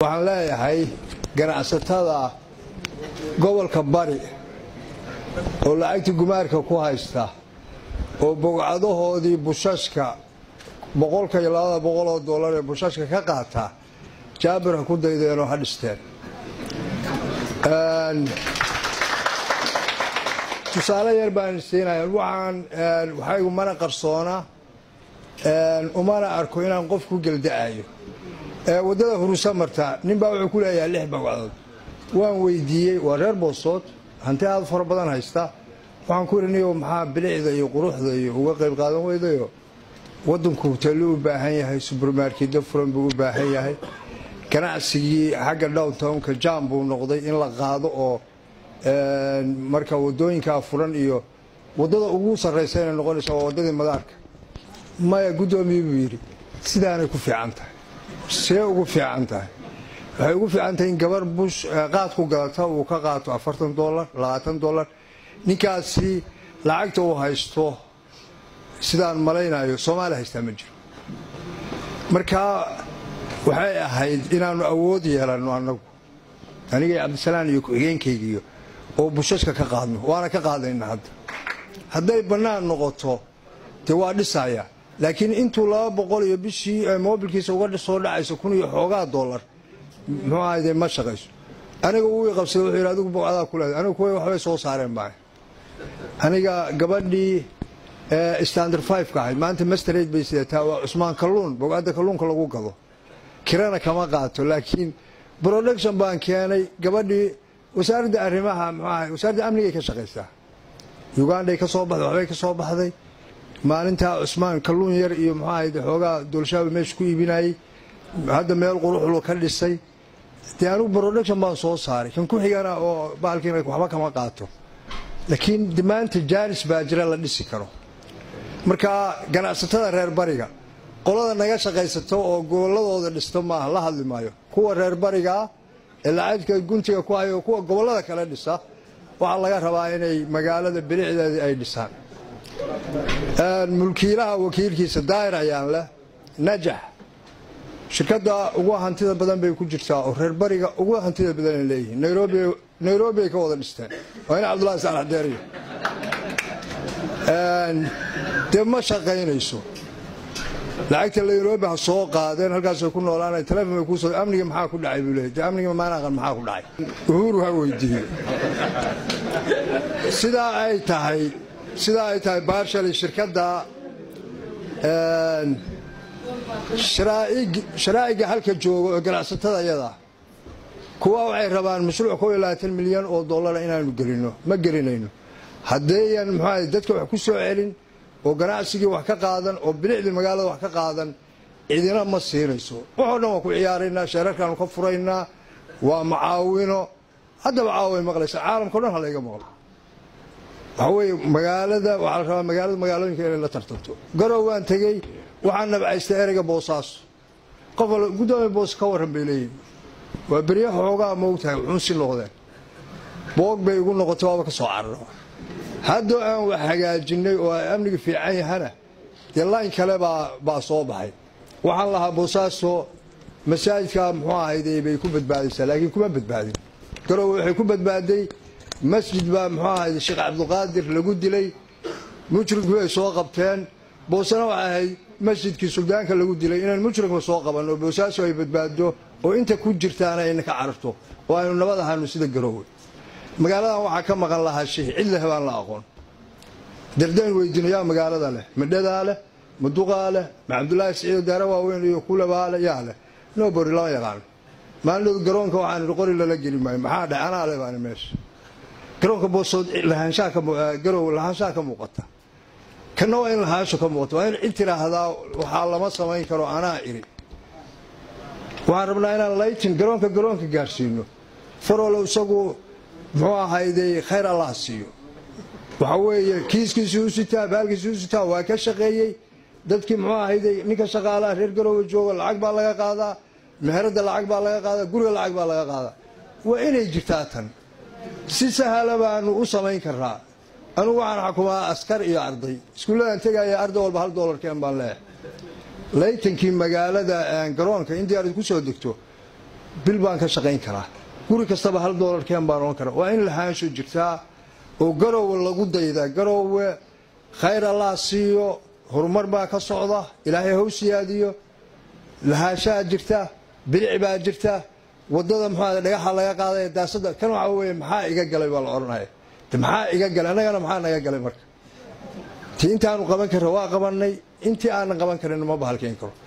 waxaan leeyahay ganacsatada gobolka bari oo lacagtii gumaarka ku haysta oo bogcadahoodii bushashka boqolka iyo labada boqol oo dollar ee bushashka ka qaata jaabir ha ku daydeenoo ha dhisteen tusaale yar baan siinaya waxaan waxaygu mana qarsoona umana arko inaan qof ku gelda'ayo waddada hurusa marta ninbaa wuxuu ku leeyahay lix bogcadood waan weydiiyey waa reer boosood hanti aad fara badan haysta waxaan ku idhi niyo maxaa bilicda iyo quruxda iyo uga qayb qaadan weydayo waddanku hoteello u baahan yahay subermarketyo furan buu u baahan yahay ganacsigii xagga downtownka jam buu noqday in la qaado oo marka wadooyinkaa furan iyo waddada ugu sarraysa inay noqonaysa waa waddadii madaarka maya guddoomiye buu yidhi sidaanay ku fiican tahay see ugu fiican tahay waxay ugu fiican tahay in gabar bush qaad ku gadata uu ka qaato afartan dolar labaatan dolar ninkaasi lacagta uu haysto sidaan malaynayo soomaaliya haystaa ma jiro marka waxay ahayd inaannu awood yeelanno annagu aniga cabdisalaan iyo ku-xigeenkaygiiyo oo bushashka ka qaadno waana ka qaadayna hadda hadday bannaan noqoto dee waa dhisaya laakiin intuu laba boqol iyo bishii moobilkiisa uga soo dhacayso kun iyo xoogaa dollar muxuu ahayde ma shaqayso aniga uu qabsada wuxuu yidhi adigu bogcadaa ku leeday anigu kuwa waxbay soo saareen baan aniga gabadhii standard five ka ahayd maanta masterade bay sidataa waa cusmaan kalluun bogcadda kalluunka lagu gado kirana kama qaato laakiin production baan keenay gabadhii wasaaradda arrimaha muxuu ahay wasaaradda amnigay ka shaqaysaa uganday ka soo baxday waxbay ka soo baxday maalintaa cusmaan kalluun yar iyo muxuu ahayd xoogaa doolshaaba meesha ku iibinayey hadda meel quruxlu ka dhisay dee anigu production baan soo saaray kan ku xigana oo baalkiina waxba kama qaato laakiin maanta jaaris baa jira la dhisi karo marka ganacsatada reer bariga qolada naga shaqaysato oo gobolladooda dhisto maaha la hadli maayo kuwa reer barigaa ee lacagka guntiga ku hayo kuwa gobollada kale dhisa waxaa laga rabaa inay magaalada bilicdeedii ay dhisaan mulkiilaha wakiilkiisa daayir ayaan leh najax shirkadda ugu hantida badan bay ku jirtaa oo reer bariga ugu hantida badan ay leeyihiin nairobi ay ka wada dhisteen waa in cabdullahi saalax deeriyo dee ma shaqaynayso lacagta nairobi ha soo qaadeen halkaasay ku noolaana telefon bay kuusoo amniga maxaa ku dhacay buu leeyay dee amniga maanaqan maxaa ku dhacay uhuru ha weydiiyo sidaa ay tahay sidaa ay tahay baarshali shirkadda sharaa'iga halka jooga oo ganacsatada yadaa kuwa waxay rabaan mashruuc koo iyo labaatan milyan oo dollara inaanu gelino ma gelinayno haddeeyan muxuaha dadka wax ku soo celin oo ganacsigii wax ka qaadan oo bilicdii magaalada wax ka qaadan cidina ma siinayso waxoo dhan waa ku ciyaaraynaa sheerarkaanu ka furaynaa waa macaawino haddaba caaway maqlaysa caalamkao dhan halayga maqlo waxaa weeye magaalada waxaa la rabaa magaalada magaalooyinka inay la tartanto garow waan tegey waxaan nabcaystay ereyga boosaaso qof al guddoomiya boos ka warran bay leeyihin waa berya xoogaa moogtahay wuxuun si noqdeen boog bay igu noqotay waaba ka soo cararo haddoo aan wax hagaajinay oo ay amniga fiican yahana dee layn kale baa soo baxay waxaan lahaa boosaaso masaajidka muxuu ahayde bay ku badbaadaysaa laakiin kuma badbaadin garowe waxay ku badbaaday masjid baa muxuu ahayde sheekh cabdiqaadir lagu dilay mujrimkii ay soo qabteen boosana waxay ahayd masjidkii suldaanka lagu dilay inaan mujrimka soo qaban oo boosaaso ay badbaado oo inta ku jirtaana ayna ka cararto oo aynu nabad ahaano sida garoowe magaaladan waxaa ka maqan lahaa shay cid leh baan la aqoon dardayn weydiino yaa magaalada leh madhadaa leh maduqaa leh ma cabdulaahi siciido daara waaweyn iyo kulabaa leh yaa leh nobori lama yaqaano maalinood garoonka waxaan idhi qori lala geli maayo maxaa dhahay anaa leh baani meesha garoonka boosood lahaanshaagarow lahaanshaha ka muuqata kana waa in lahaansho ka muuqata waa in cid tiraahdaa waxaa lama samayn karo anaa iri waxaan rabnaa inaan laytin garoonka garoonka gaarsiino farolo isagu muxuu ahayday khayr allah siiyo waxa weeye kiiskiisii u sitaa baalkiisii u sitaa waa ka shaqeeyey dadkii muxuu ahayday ninka shaqaalaha reer garoowe jooga lacag baa laga qaadaa meherada lacag baa laga qaadaa guriga lacag baa laga qaadaa waa inay jirtaa tan si sahala baanu u samayn karaa anugu waxaan xukumaa askar iyo arday iskuulladan tegaya arday walba hal dolarkeen baan leeyahay laytankii magaalada garoonka in diyaarad ku soo degto bil baan ka shaqayn karaa guri kastaba hal doolarkeen baan oon karaa waa in lahaansho jirtaa oo garowe lagu daydaa garowe khayr allah siiyo horumar baa ka socda ilaahay haw siyaadiyo lahaanshaha jirta bilic baa jirta wadada muxuu dhagaxa laga qaaday daasada kan waxa weeye maxaa iga galay baa la odhanaya maxaa iga galay annagana maxaa naga galay marka ti intaanu qaban karra waa qabanay intii aanan qaban karin ma bahalkayn karo